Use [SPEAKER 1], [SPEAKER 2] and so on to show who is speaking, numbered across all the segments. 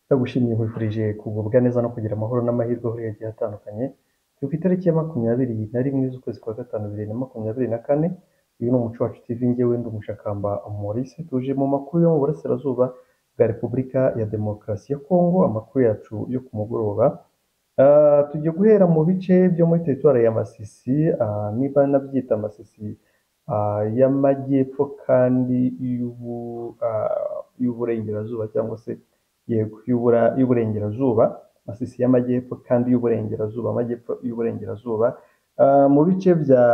[SPEAKER 1] Ndagushimiye nkwifurije kugubwa neza no kugira amahoro n'amahirwe ahuriye agiye atandukanye, turi ku itariki ya makumyabiri na rimwe z'ukwezi kwa gatanu bibiri na makumyabiri na kane, uyu ni Umuco Wacu TV njyewe ndi umushakamba Maurice, tuje mu makuru yo mu burasirazuba bwa Repubulika ya Demokarasi ya Kongo, amakuru yacu yo ku mugoroba, Ah, tugiye guhera mu bice byo muri teritwari ya Masisi, ah, niba nabyita Masisi ah, y'Amajyepfo kandi y'ubu- ah, y'Uburengerazuba cyangwa se yego y'ubura- y'Uburengerazuba, Masisi y'Amajyepfo kandi y'Uburengerazuba, Amajyepfo y'Uburengerazuba, Ah, mu bice bya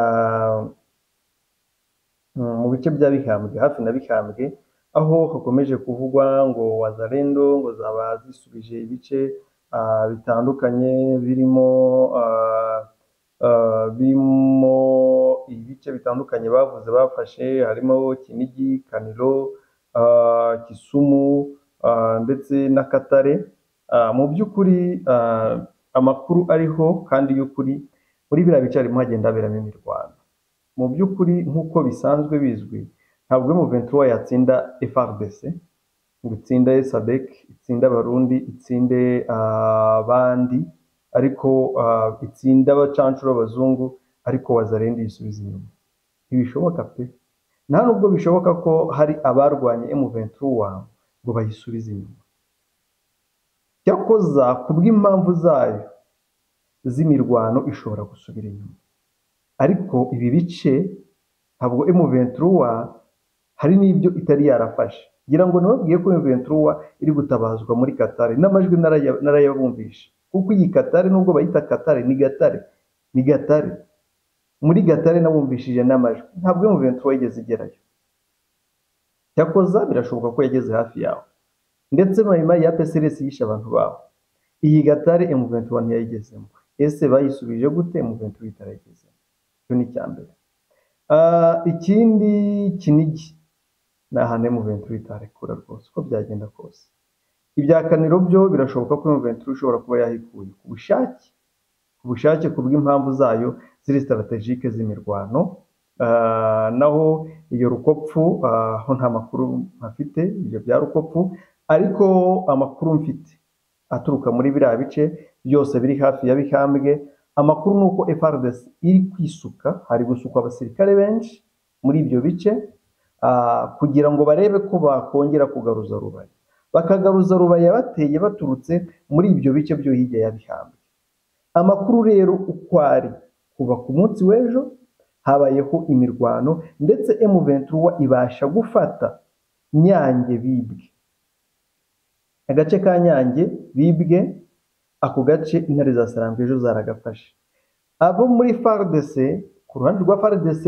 [SPEAKER 1] mm, mu bice bya Bihambwe, hafi na Bihambwe, aho hakomeje kuvugwa ngo wazalendo ngo zaba zisubije ibice ah, bitandukanye birimo ah, ah, birimo ibice bitandukanye bavuze bafashe harimo Kinigi, Kaniro, ah, Kisumu ah, ndetse n'Akatare. Ah, mu by'ukuri ah, amakuru ariho kandi y'ukuri muri biriya bice harimo hagenda haberamo imirwano mu by'ukuri nk'uko bisanzwe bizwi ntabwo M23 yatsinda FRDC ngo itsinde SADC itsinde abarundi itsinde abandi ariko ah, itsinde abacancuro b'abazungu ariko wazarindi yisubiza inyuma ntibishoboka pe nta nubwo bishoboka ko hari abarwanye M23 ngo bayisubize inyuma cyakoza ku bw'impamvu zayo z'imirwano ishobora gusubira inyuma ariko ibi bice ntabwo M23 hari n'ibyo itari yarafashe ngira ngo nababwiye ko M23 iri gutabazwa muri Qatar n'amajwi naraya- narayabumvishe kuko iyi Qatar nubwo bayita Qatar ni Gatare ni Gatare muri Gatare nabumvishije n'amajwi ntabwo M23 yigeze igerayo cyakoza birashoboka ko yageze hafi yaho ndetse Maimai ya PSRS yishe abantu baho iyi Gatare M23 ntiyayigezemo ese bayisubije gute M23 itarayigezemo icyo ni icya mbere Ah, ikindi kinigi ni ahantu M23 itarekura rwose uko byagenda kose ibya kaniro byo birashoboka ko M23 ishobora kuba yahikuye ku bushake ku bushake ku bw'impamvu zayo ziri strategike z'imirwano Ah, naho iyo rukopfu ah, ho nta makuru mpafite ibyo bya rukopfu ariko amakuru mfite aturuka muri biriya bice byose biri hafi ya Bihambwe amakuru ni uko FRDC iri kwisuka hari gusukwa abasirikare benshi muri ibyo bice ah, kugira ngo barebe ko bakongera kugaruza rubaya bakagaruza rubaya bateye baturutse muri ibyo bice byo hirya ya Bihambwe Amakuru rero uko ari kuva ku munsi w'ejo habayeho imirwano ndetse M23 ibasha gufata Nyange bibwe agace ka Nyange bibwe ako gace intare za Sarambwe ejo zaragafashe abo muri FARDC ku ruhande rwa FARDC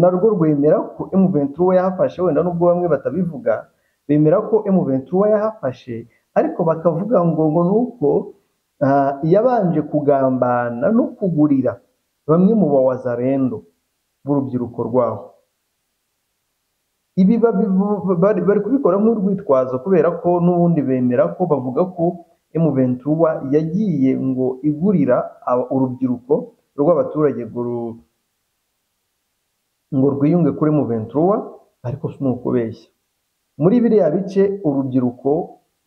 [SPEAKER 1] narwo rwemera ko M23 yahafashe wenda nubwo bamwe batabivuga bemera ko M23 yahafashe ariko bakavuga ngo ngo nuko ah, yabanje kugambana no kugurira bamwe mu bawazarendo b'urubyiruko rwaho ibi babivu- bari bari kubikora nk'urwitwazo kubera ko n'ubundi bemera ko bavuga ko M23 yagiye ngo igurira aba- urubyiruko rw'abaturage ngo ru- ngo rwiyunge kuri M23 ariko si ukubeshya muri biriya bice urubyiruko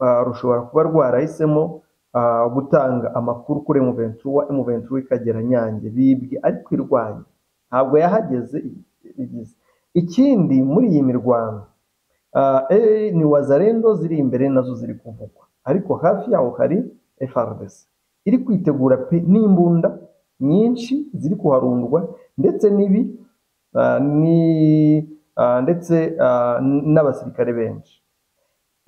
[SPEAKER 1] ah, rushobora kuba rwarahisemo ah, gutanga amakuru kuri M23 M23 ikagera Nyange bibwe ariko irwanya ntabwo yahageze igize ikindi muri iyi mirwano ah, eh, ni wazarendo ziri imbere nazo ziri kuvugwa ariko hafi yaho hari FRDC iri kwitegura pe n'imbunda nyinshi ziri kuharundwa ndetse n'ibi ah, ni ah, ndetse ah, n- n'abasirikare benshi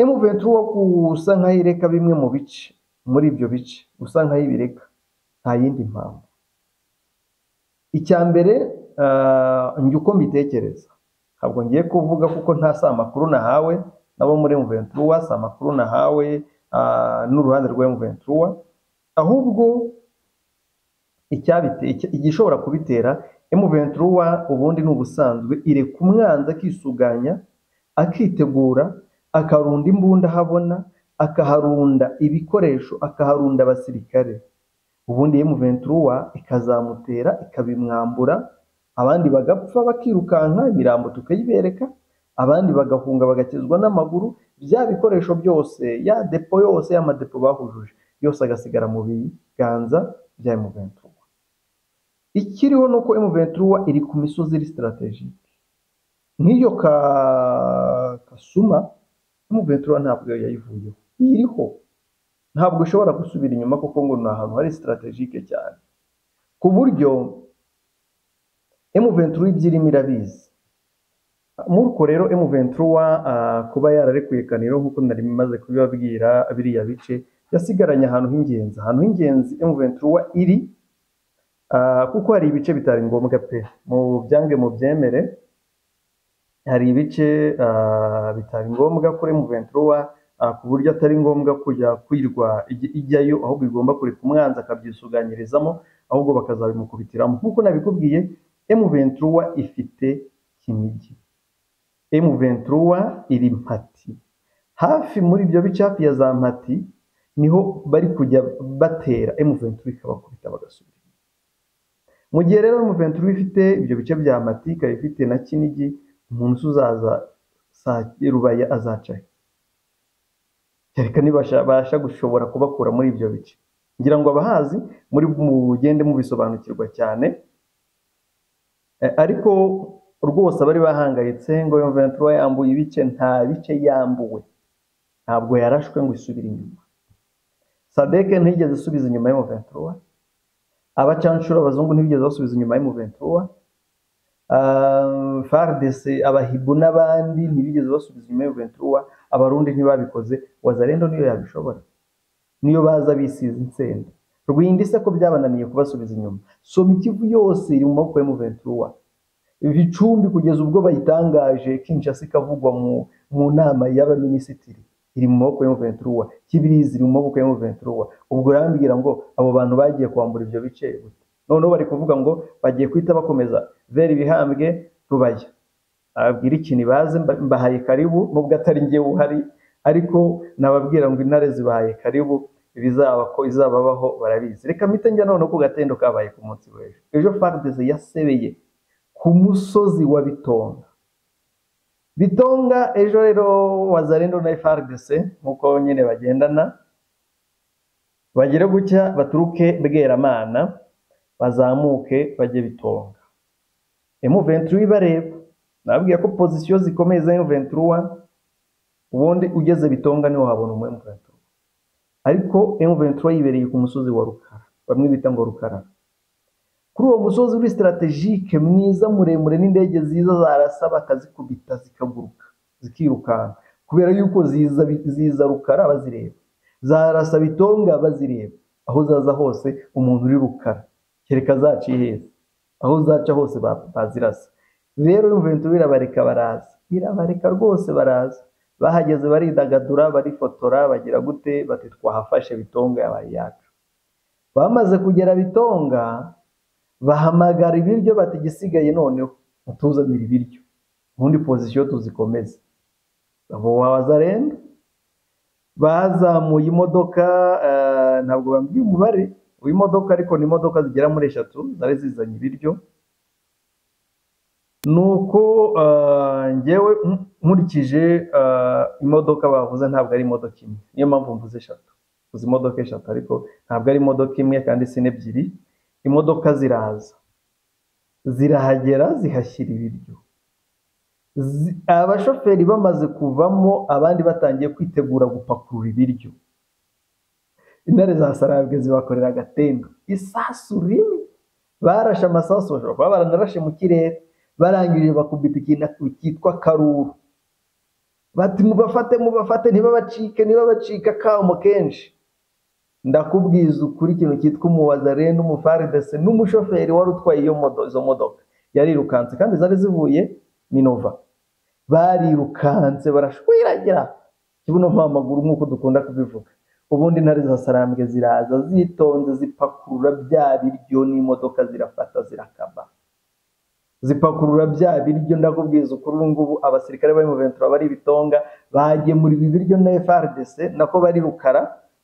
[SPEAKER 1] M23 gusa nkaho ireka bimwe mu bice muri ibyo bice gusa nkaho ibireka nta yindi mpamvu icya mbere ah, njye uko mbitekereza ntabwo ngiye kuvuga kuko nta si amakuru nahawe nabo muri M23 si amakuru nahawe ah, n'uruhande rwa M23 ahubwo icyabite icya- igishobora kubitera M23 ubundi ni ubusanzwe ireka umwanzi akisuganya akitegura akarunda imbunda ahabona akaharunda ibikoresho akaharunda abasirikare ubundi M23 ikazamutera ikabimwambura abandi bagapfa bakirukanka imirambo tukayibereka abandi bagahunga bagakizwa n'amaguru bya bikoresho byose ya depo yose y'amadepo bahujuje yose agasigara mu biganza bya M23 ikiriho ni uko M23 iri ku misozi iri strategic nk'iyo ka kasuma M23 ntabwo yayivuyeho iriho ntabwo ishobora gusubira inyuma kuko ngo ni ahantu hari strategique cyane ku buryo M23 ibyirimo irabizi muri urwo rero M23 ah, kuba yararekuye Kaniro nk'uko nari maze kubibabwira biriya bice yasigaranye ahantu h'ingenzi ahantu h'ingenzi M23 iri ah, kuko hari ibice bitari ngombwa pe mu byange mu byemere hari ibice ah, bitari ngombwa kuri M23 ah, ku buryo atari ngombwa kujya kwirwa ijya- ijyayo ahubwo igomba kureka umwanzi akabyisuganyirizamo ahubwo bakazabimukubitiramo nk'uko nabikubwiye M23 ifite kinigi M23 iri mpati hafi muri ibyo bice hafi ya za mpati niho bari kujya batera M23 ikabakubita bagasubira inyuma. mu gihe rero M23 ifite ibyo bice bya mpati ikaba ifite na kinigi umuntu uzaza saa rubaya azaca he kereka nibasha gushobora kubakura muri ibyo bice ngira ngo abahazi muri mugende mubisobanukirwa cyane Eh, ariko rwose abari bahangayitse ngo iyo ventura yambuye ibice nta bice yambuwe ntabwo yarashwe ngo isubire inyuma sadeke ntiyigeze isubiza inyuma y'umu ventura abacanshuro abazungu ntibigeze basubiza inyuma y'umu ventura fardese abahibu n'abandi ntibigeze basubiza inyuma y'umu ventura abarundi ntibabikoze wazarendo niyo yabishobora niyo baza bisize insenda rwinda ise ko byabananiye kubasubiza inyuma soma ikivu yose iri mu maboko ya muventura ibicumbi kugeza ubwo bayitangaje kinshasa ikavugwa mu, mu nama y'abaminisitiri iri mu maboko ya muventura kibirizi iri mu maboko ya muventura ubwo urambwira ngo abo bantu bagiye kwambura ibyo bice gute noneho bari kuvuga ngo bagiye guhita bakomeza vera ibihambwe rubaya ababwira ikintu baze mba- mbahaye karibu nubwo atari njyewe uhari ariko nababwira ngo intare zibahaye karibu ibizaba ko izababaho barabizi reka mpite njya noneho ku gatendo kabaye ku munsi w'ejo ejo fardeze yasebeye ku musozi wa bitonga bitonga ejo rero wazarendo na fardese nk'uko nyine bagendana bagere gutya baturuke bweramana bazamuke bajye bitonga M23 ibareba nababwiye ko pozisiyo zikomeye za M23 ubundi ugeze bitonga niho habona umu M23 ariko M23 yibereye ku musozi wa Rukara bamwe bita ngo Rukara kuri uwo musozi uri strategique mwiza muremure n'indege ziza zarasa bakazikubita zikaguruka zikirukanka kubera yuko ziza ziza Rukara bazireba zarasa bitonga bazireba aho zaza hose umuntu uri Rukara kereka zaciye heza aho zaca hose ba- bazirasa rero Juventus irabareka baraza irabareka rwose baraza bahageze baridagadura barifotora bagira gute bati twahafashe bitonga yabaye yacu bamaze kugera bitonga bahamagara ibiryo bati igisigaye noneho mutuzanire ibiryo ubundi pozisiyo tuzikomeze abo wazarenda bazamuye imodoka eh, ntabwo bambwiye umubare w'imodoka ariko ni imodoka zigera muri eshatu zari zizanye ibiryo nuko eh, njyewe nk- nkurikije eh, imodoka bavuze ntabwo ari imodoka imwe niyo mpamvu mvuze eshatu mvuze imodoka eshatu ariko ntabwo ari imodoka imwe kandi si n'ebyiri imodoka ziraza zirahagera zihashyira ibiryo Zi- abashoferi bamaze kuvamo abandi batangiye kwitegura gupakurura ibiryo intare za sarabwe zibakorera agatendo isasu rimwe barashe amasasu bashobora kuba baranarashe mu kirere barangije bakubita ikintu cyitwa karuru bati mubafate mubafate ntibabacike ntibabacika akamo kenshi ndakubwiza ukuri ikintu cyitwa umuwazare n'umufaridese n'umushoferi wari utwaye iyo modo, izo modoka yarirukanse kandi zari zivuye minova barirukanse barashwiragira kibuno mpamaguru nk'uko dukunda kubivuga ubundi intare za sarambwe ziraza zitonze zipakurura bya biryo n'imodoka zirafata zirakaba zipakurura bya biryo ndakubwiza ukuri ubu ngubu abasirikare bari mu ventura bari ibitonga bagemurira ibiryo na FRDC nako bari rukara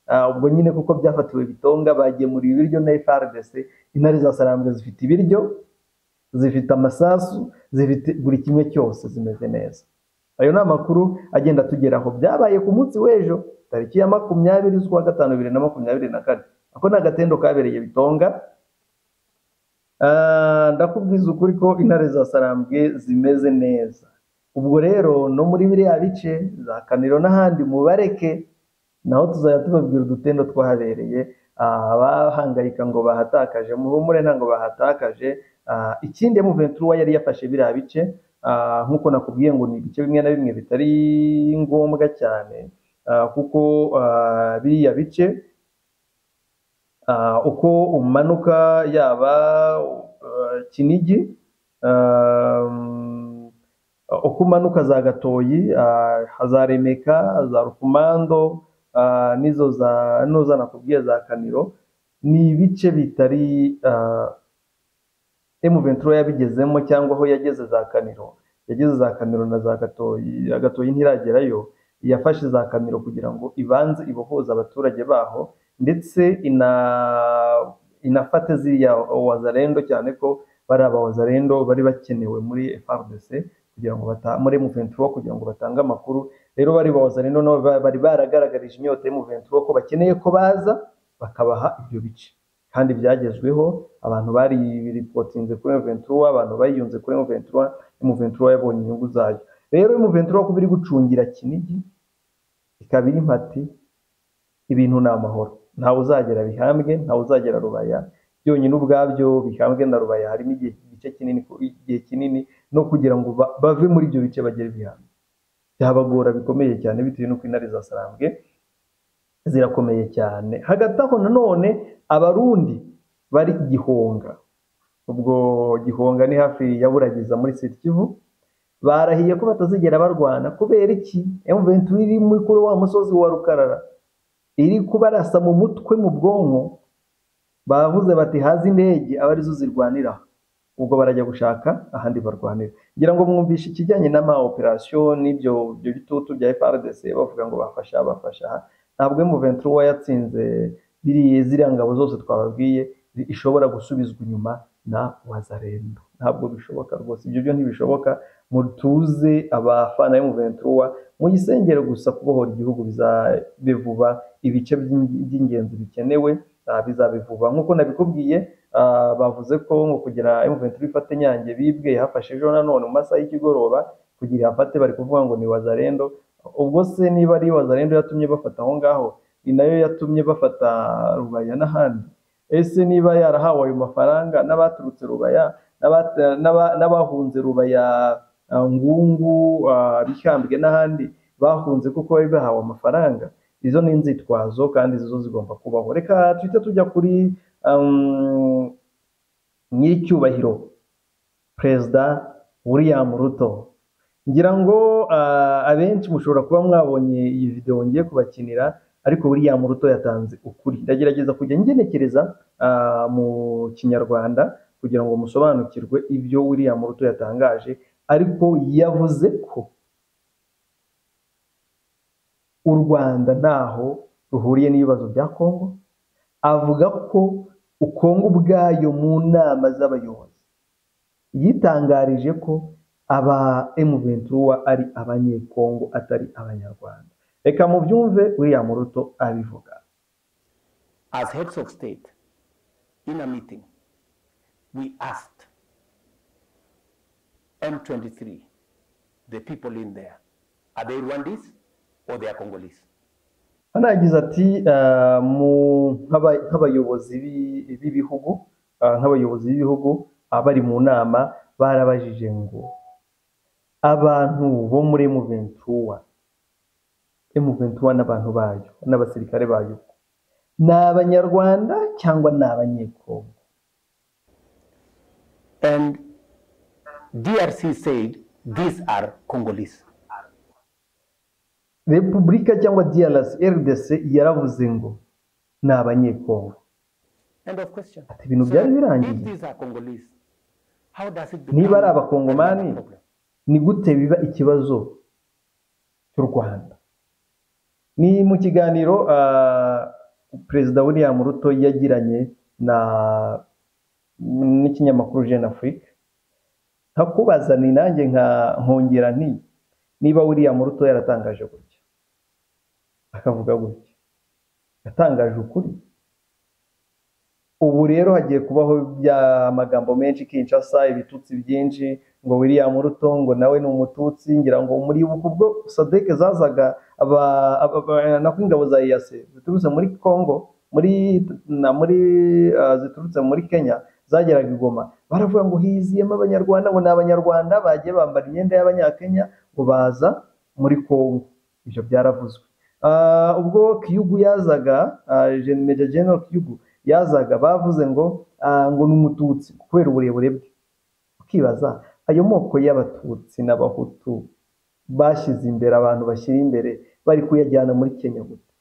[SPEAKER 1] ah, ubwo nyine kuko byafatiwe bitonga bagemurira ibiryo na FRDC intare za sarambwe zifite ibiryo zifite amasasu zifite buri kimwe cyose zimeze neza ayo ni amakuru agenda atugeraho byabaye ku munsi w'ejo tariki ya makumyabiri z'ukwa gatanu bibiri na makumyabiri na kane ako ni agatendo kabereye bitonga Ah, ndakubwiza ukuri ko intare za sarambwe zimeze neza ubwo rero no muri biriya bice za kaniro n'ahandi mubareke naho tuzajya tubabwira udutendo twahabereye ah, abahangayika ngo bahatakaje muhumure ntabwo bahatakaje Ah, ikindi emuventura yari yafashe biriya bice ah, nk'uko nakubwiye ngo ni ibice bimwe na bimwe bitari ngombwa cyane ah, kuko ah, biriya bice Ah, uko umanuka yaba uh, Kinigi um, uko umanuka za Gatoyi ah, za Remeka za Rukumando ah, nizo za nuza nakubwiye za Kaniro ni ibice bitari ah, M23 yabigezemo cyangwa aho yageze za Kaniro yageze za Kaniro na za Gatoyi Gatoyi ntiragerayo yafashe za Kaniro kugira ngo ibanze ibohoze abaturage baho ndetse ina inafate ziriya wazarendo cyane ko bari abawazarendo bari bakenewe muri FARDC kugira ngo bata muri M23 kugira ngo batange amakuru rero bari bawazarendo nabo ba- bari baragaragarije inyota M23 ko bakeneye ko baza bakabaha ibyo bice kandi byagezweho abantu bari biripotinze kuri M23 abantu bayiyunze kuri M23 M23 yabonye inyungu zayo rero M23 kuba iri gucungira Kinigi ikaba iri mpati ibintu ni amahoro ntawe uzagera bihambwe ntawe uzagera rubaya byonyine ubwabyo bihambwe na rubaya harimo igihe igice kinini ku- igihe kinini no kugira ngo ba- bave muri ibyo bice bagere bihambwe byabagora bikomeye cyane bitewe n'uko intare za sarambwe zirakomeye cyane hagati aho nanone abarundi bari igihonga ubwo gihonga ni hafi ya buragiza muri siti kivu barahiye ko batazigera barwana kubera iki M23 iri muri kuri wa musozi wa rukarara iri kubarasa mu mutwe mu bwonko bavuze bati haze indege aba arizo zirwanira ubwo barajya gushaka ahandi barwanira ngira ngo mwumvishe ikijyanye n'ama operasiyo n'ibyo ibyo bitutu bya FRDC bavuga ngo bafasha bafasha ntabwo M23 yatsinze biriya ziriya ngabo zose twababwiye zi- ishobora gusubizwa inyuma na wazarendo ntabwo bishoboka rwose ibyo byo ntibishoboka mutuze abafana M23 muyisengere gusa kubohora igihugu bizabe vuba ibice by'ing- by'ingenzi bikenewe ah, bizabe vuba nk'uko nabikubwiye ah, bavuze ko ngo kugira M23 ifate nyange bibwe yafashe ejo nanone mu masaha y'ikigoroba kugira ihafate bari kuvuga ngo ni wazarendo ubwo se niba ari wazarendo yatumye bafata aho ngaho ni nayo yatumye bafata rubaya n'ahandi ese niba yarahawe ayo mafaranga n'abaturutse rubaya n'abata- n'aba- n'abahunze rubaya ah, ngungu ah, bihambwe n'ahandi bahunze kuko bari bahawe amafaranga izo ni inzitwazo kandi izo zigomba kubaho reka tuhite tujya kuri um, nyiricyubahiro perezida william ruto ngira ngo ah, abenshi mushobora kuba mwabonye iyi videwo ngiye kubakinira ariko william ruto yatanze ukuri ndagerageza kujya ngenekereza ah, mu kinyarwanda kugira ngo musobanukirwe ibyo william ruto yatangaje ariko yavuze ko u Rwanda ntaho ruhuriye n'ibibazo bya Kongo avuga ko u Kongo ubwayo mu nama z'abayobozi yitangarije ko aba M23 ari abanyekongo atari abanyarwanda reka mubyumve William Ruto abivuga
[SPEAKER 2] As heads of state, in a meeting, we asked M23, the people in there, are they Rwandese or they are Congolese?
[SPEAKER 1] hano yagize ati ah, mu- nk'aba- nk'abayobozi b'i- b'ibihugu ah, nk'abayobozi b'ibihugu abari mu nama barabajije ngo abantu bo muri M23 M23 n'abantu bayo n'abasirikare bayo ni abanyarwanda cyangwa ni abanyekongo
[SPEAKER 2] And DRC said these are Congolese.
[SPEAKER 1] repubulika cyangwa DRC RDC yaravuze ngo ni abanyekongo
[SPEAKER 2] End of question.
[SPEAKER 1] Ati ibintu
[SPEAKER 2] So
[SPEAKER 1] byari
[SPEAKER 2] if
[SPEAKER 1] birangiye
[SPEAKER 2] these are Congolese, how does it
[SPEAKER 1] niba
[SPEAKER 2] become
[SPEAKER 1] ari
[SPEAKER 2] another
[SPEAKER 1] abakongomani
[SPEAKER 2] problem?
[SPEAKER 1] ni gute biba ikibazo cy'u Rwanda ni mu kiganiro ah, perezida William Ruto yagiranye na n'ikinyamakuru Jeune Afrique nkakubaza ni nanjye nka nkongera nti niba william ruto yaratangaje gutya akavuga gutya yatangaje ukuri ubu rero hagiye kubaho bya magambo menshi kinshasa ibitutsi byinshi ngo william ruto ngo nawe ni umututsi ngira ngo muribuka ubwo sadeke zazaga nako ingabo za iyase ziturutse muri congo muri na muri ah, ziturutse muri kenya zageraga i Goma baravuga ngo hiziyemo abanyarwanda ngo ni abanyarwanda bagiye bambara imyenda y'abanyakenya ngo baza muri congo ibyo byaravuzwe Ah, ubwo kiyugu yazaga ah, Gen- Major general kiyugu yazaga bavuze ngo ah, ngo ni umututsi kubera uburebure bwe ukibaza ayo moko y'abatutsi n'abahutu bashyize imbere abantu bashyira imbere bari kuyajyana muri kenya gute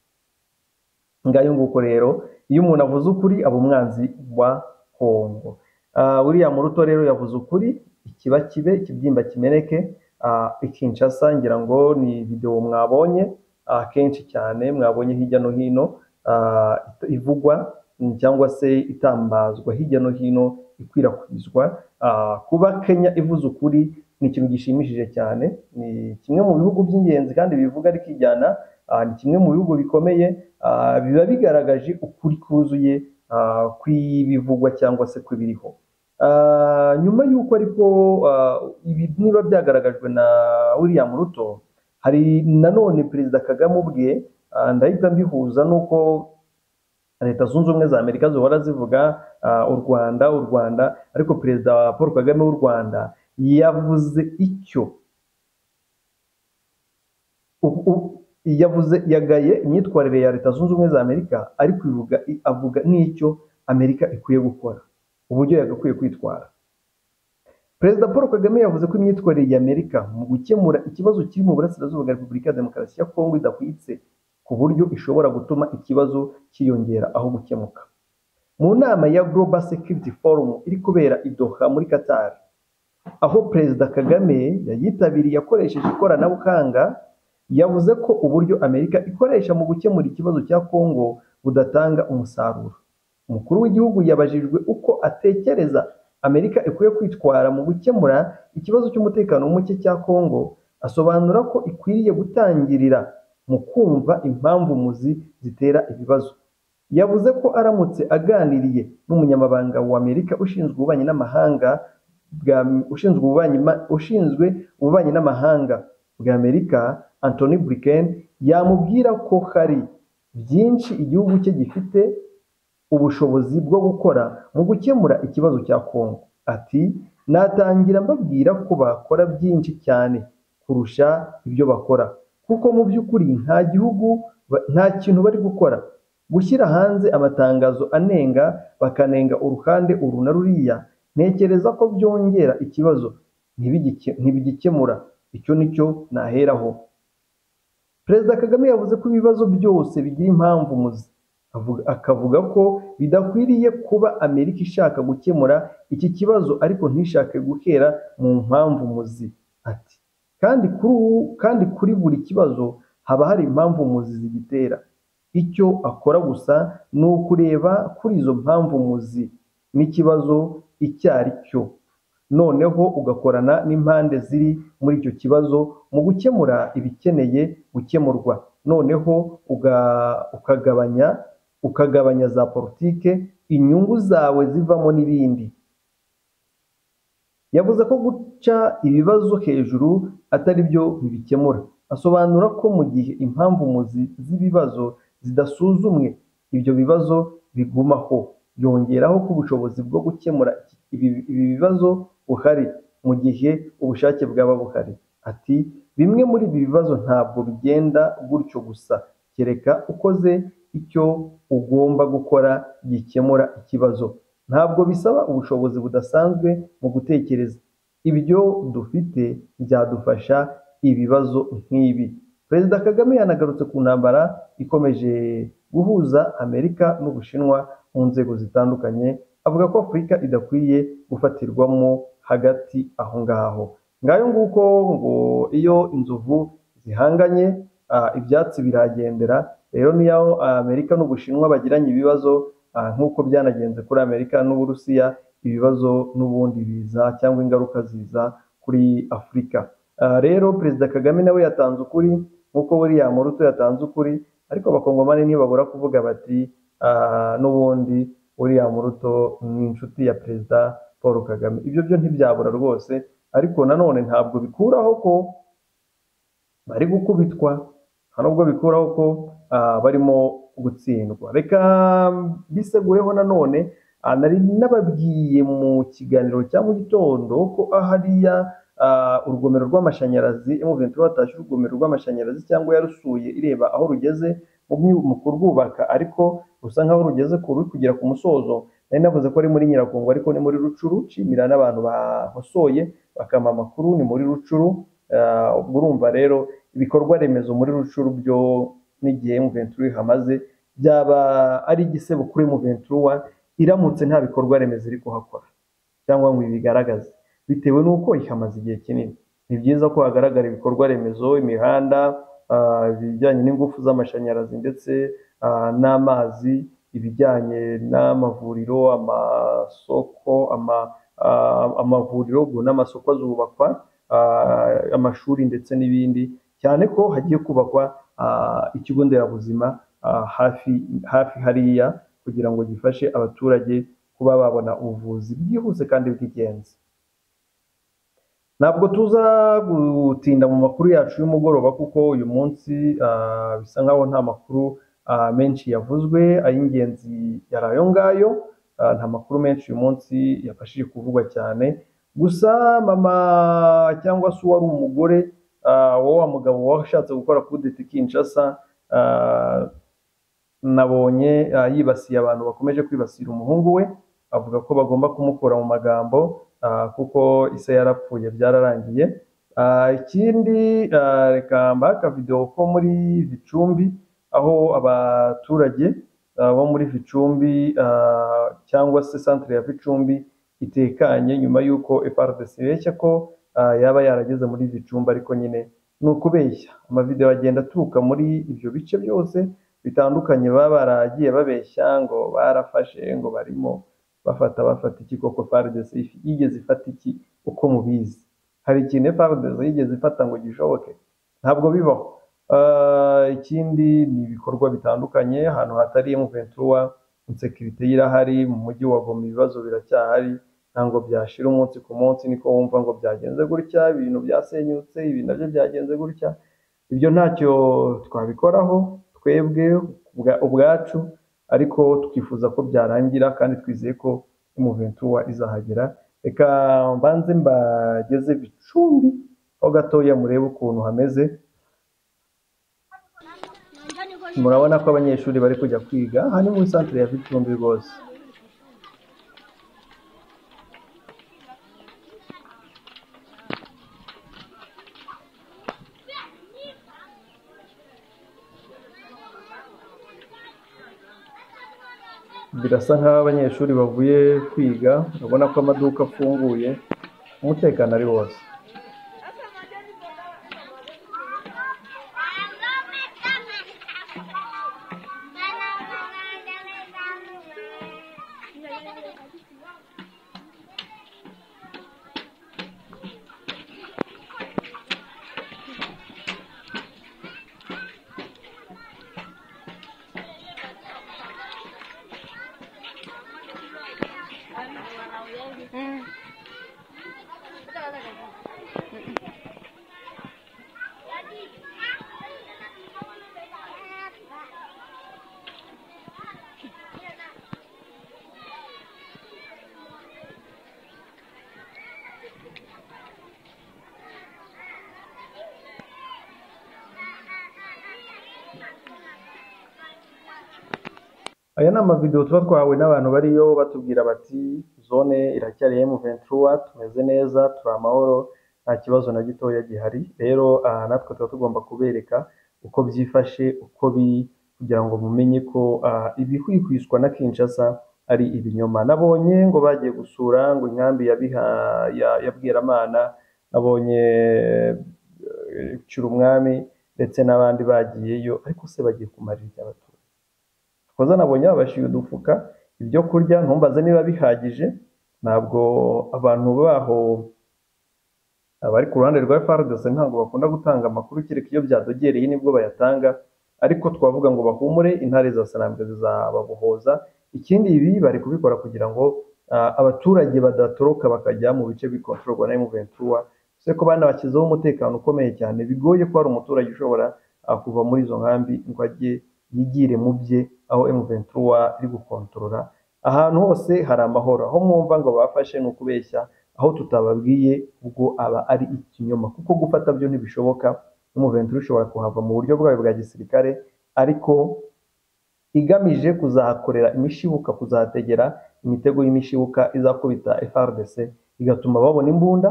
[SPEAKER 1] ngayo nguko rero iyo umuntu avuze ukuri aba umwanzi wa kongo Ah, william ruto rero yavuze ukuri ikiba kibe ikibyimba kimeneke Ah, i kinshasa ngira ngo ni videwo mwabonye ah, kenshi cyane mwabonye hirya no hino ah, it- ivugwa mm, cyangwa se itambazwa hirya no hino ikwirakwizwa Ah, kuba kenya ivuze ukuri ni ikintu gishimishije cyane ni kimwe mu bihugu by'ingenzi kandi bivuga rikijyana Ah, ni kimwe mu bihugu bikomeye ah, biba bigaragaje ukuri kuzuye ah, kw'ibivugwa cyangwa se kw'ibiriho Ah, nyuma y'uko ariko ah, ibi niba byagaragajwe na william ruto hari nanone perezida kagame ubwe ah, ndahita mbihuza n'uko leta zunze ubumwe za amerika zihora zivuga ah, u rwanda u rwanda ariko perezida paul kagame w'u rwanda yavuze icyo u- u- yavuze yagaye imyitwarire ya leta zunze ubumwe za amerika ariko ivuga i- avuga n'icyo amerika ikwiye gukora uburyo yagakwiye kwitwara perezida paul kagame yavuze ko imyitwarire ya amerika mu gukemura ikibazo kiri mu burasirazuba bwa repubulika ya demokarasi ya kongo idahwitse ku buryo ishobora gutuma ikibazo cyiyongera aho gukemuka mu nama ya global security forum iri kubera i doha muri qatar aho perezida kagame yayitabiriye akoresheje ikoranabuhanga yavuze ko uburyo amerika ikoresha mu gukemura ikibazo cya kongo budatanga umusaruro umukuru w'igihugu yabajijwe uko atekereza amerika ikwiye kwitwara mu gukemura ikibazo cy'umutekano muke cya kongo asobanura ko ikwiriye gutangirira mu kumva impamvu muzi zitera ibibazo yavuze ko aramutse aganiriye n'umunyamabanga wa amerika ushinzwe ububanyi n'amahanga bwa ushinzwe ububanyi ma- ushinzwe ububanyi n'amahanga bwa Amerika Anthony Blinken yamubwira ko hari byinshi igihugu cye gifite ubushobozi bwo gukora mu gukemura ikibazo cya Kongo ati natangira mbabwira ko bakora byinshi cyane kurusha ibyo bakora kuko mu by'ukuri nta gihugu ba- nta kintu bari gukora gushyira hanze amatangazo anenga bakanenga uruhande uru na ruriya ntekereza ko byongera ikibazo ntibigike- ntibigikemura icyo ni cyo naheraho perezida kagame yavuze ko ibibazo byose bigira impamvu muzi Avuga- akavuga ko bidakwiriye kuba amerika ishaka gukemura iki kibazo ariko ntishake guhera mu mpamvu muzi ati kandi kuri ubu kandi kuri buri kibazo haba hari impamvu muzi zigitera icyo akora gusa ni ukureba kuri izo mpamvu muzi n'ikibazo icyo ari cyo noneho ugakorana n'impande ziri muri icyo kibazo mu gukemura ibikeneye gukemurwa noneho uga- ukagabanya ukagabanya za politike inyungu zawe zivamo n'ibindi yavuze ko guca ibibazo hejuru atari byo bibikemura asobanura ko mu gihe impamvu muzi z'ibibazo zidasuzumwe ibyo bibazo bigumaho yongeraho ko ubushobozi bwo gukemura ibi, ibi bibazo buhari mu gihe ubushake bwaba buhari ati bimwe muri ibi bibazo ntabwo bigenda gutyo gusa kereka ukoze icyo ugomba gukora gikemura ikibazo ntabwo bisaba ubushobozi budasanzwe mu gutekereza ibyo dufite byadufasha ibibazo nk'ibi perezida kagame yanagarutse ku ntambara ikomeje guhuza amerika n'ubushinwa mu nzego zitandukanye avuga ko afurika idakwiye gufatirwamo hagati aho ngaho ngayo nguko ngo iyo inzovu zihanganye ah, ibyatsi biragendera rero niyo ah, amerika n'ubushinwa bagiranye ibibazo ah, nk'uko byanagenze kuri amerika n'uburusiya ibibazo n'ubundi biza cyangwa ingaruka ziza kuri afurika Ah, rero perezida kagame nawe yatanze ukuri nk'uko william ruto yatanze ukuri ariko abakongomani ntibabura kuvuga bati ah, n'ubundi william ruto ni inshuti ya perezida paul kagame ibyo byo ntibyabura rwose ariko nanone ntabwo bikuraho ko bari gukubitwa nta nubwo bikuraho ko ah, barimo gutsindwa reka bisegureho nanone ah, nari nababwiye mu kiganiro cya mu gitondo ko ahariya ah, urugomero rw'amashanyarazi M23 watashye urugomero rw'amashanyarazi cyangwa yarusuye ireba aho rugeze mu byu- mu kurwubaka ariko rusa nkaho rugeze ku ruri kugera ku musozo nari navuze ko ari muri nyiragongo ariko ni muri rucuru nshimira n'abantu bahosoye bakampa amakuru ni muri rucuru Ah, ubwo urumva rero ibikorwa remezo muri rucuru byo n'igihe M23 hamaze byaba ari igisebo kuri M23 iramutse nta bikorwa remezo iri kuhakora cyangwa ngo ibigaragaze bitewe n'uko ihamaze igihe kinini ni byiza ko hagaragara ibikorwa remezo imihanda ah, ibijyanye n'ingufu z'amashanyarazi ndetse ah, n'amazi ibijyanye n'amavuriro amasoko ama- ah, amavuriro ubwo n'amasoko azubakwa ah, amashuri ndetse n'ibindi cyane ko hagiye kubakwa ah, ikigo nderabuzima ah, hafi hafi hariya kugira ngo gifashe abaturage kuba babona ubuvuzi bwihuse kandi bw'igenzi ntabwo tuza gutinda mu makuru yacu y'umugoroba kuko uyu munsi ah, bisa nkaho nta makuru ah, menshi yavuzwe ay'ingenzi yari ayo ngayo Ah, nta makuru menshi uyu munsi yafashije kuvugwa cyane gusa mama cyangwa se uwari umugore ah, wa wa mugabo washatse gukora kudeta Kinshasa ah, nabonye ah, yibasiye abantu bakomeje kwibasira umuhungu we avuga ko bagomba kumukura mu magambo ah, kuko ise yarapfuye byararangiye Ah, ikindi ah, reka mbahe akavidewo ko muri Gicumbi aho abaturage ah, bo muri Gicumbi ah, cyangwa se centre ya Gicumbi itekanye nyuma y'uko FRDC ibeshya ko ah, yaba yarageze muri Gicumbi ariko nyine ni ukubeshya amavidewo agenda aturuka muri ibyo bice byose bitandukanye baba baragiye babeshya ngo barafashe ngo barimo bafata bafata iki koko FARDC if- yigeze ifata iki uko mubizi hari ikintu FARDC yigeze ifata ngo gishoboke ntabwo bibaho Ah, ikindi ni ibikorwa bitandukanye ahantu hatari M23 insekirite irahari mu mujyi wa Goma ibibazo biracyahari ntabwo byashira umunsi ku munsi niko wumva ngo byagenze gutya ibintu byasenyutse ibi nabyo byagenze gutya ibyo ntacyo twabikoraho twebwe ubwa- ubwacu ariko twifuza ko byarangira kandi twizeye ko imuventura izahagera reka mbanze mbageze bicumbi aho gatoya murebe ukuntu hameze murabona ko abanyeshuri bari kujya kwiga aha ni muri santire ya bicumbi rwose birasa nk'aho abanyeshuri bavuye kwiga urabona ko amaduka afunguye umutekano ari wose aya ni amavidewo tuba twahawe n'abantu bariyo batubwira bati zone iracyari ya M23 tumeze neza turi amahoro nta kibazo na gitoya gihari rero aha natwe tuba tugomba kubereka uko byifashe uko biri kugira ngo mumenye ko ah, ibihwihwiswa na Kinshasa ari ibinyoma nabonye ngo bagiye gusura ngo inkambi ya, biha, ya, ya Bweramana nabonye eh, Cyirumwami ndetse n'abandi bagiyeyo ariko se bagiye kumarira iki abaturage koza nabonye babashyira udufuka ibyo kurya ntumbaze niba bihagije ntabwo abantu baho abari ku ruhande rwa FARDC ntabwo bakunda gutanga amakuru kereka iyo byadogereye nibwo bayatanga ariko twavuga ngo bahumure intare za sanambwe zizababohoza ikindi ibi bari kubikora kugira ngo ah, abaturage badatoroka bakajya mu bice bikontororwa na M23 se ko bana bashyizeho umutekano ukomeye cyane bigoye ko hari umuturage ushobora ah, kuva muri izo nkambi ngo ajye yigire mu bye aho M23 iri gukontorora ahantu hose hari amahoro aho mwumva ngo bafashe ni ukubeshya aho tutababwiye ubwo aba ari ikinyoma kuko gufata byo ntibishoboka n'umuventura ushobora kuhava mu buryo bwayo bwa gisirikare ariko igamije kuzahakorera imishibuka kuzategera imitego y'imishibuka izakubita FRDC igatuma babona imbunda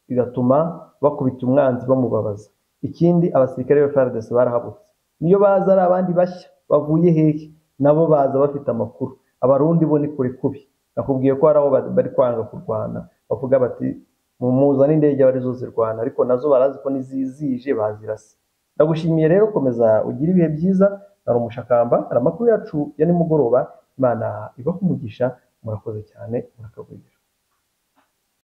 [SPEAKER 1] igatuma bakubita umwanzi bamubabaza ikindi abasirikare ba FRDC barahabutse niyo baza ari abandi bashya bavuye hehe nabo baza bafite amakuru abarundi bo ni kure kubi nakubwiye ko hari aho ba- bari kwanga kurwana bavuga bati mumuza n'indege aba arizo zirwana ariko nazo barazi ko nizizije bazirasa ndagushimiye rero komeza ugire ibihe byiza nari umushakamba hari amakuru yacu ya nimugoroba imana ibaho umugisha murakoze cyane murakagurira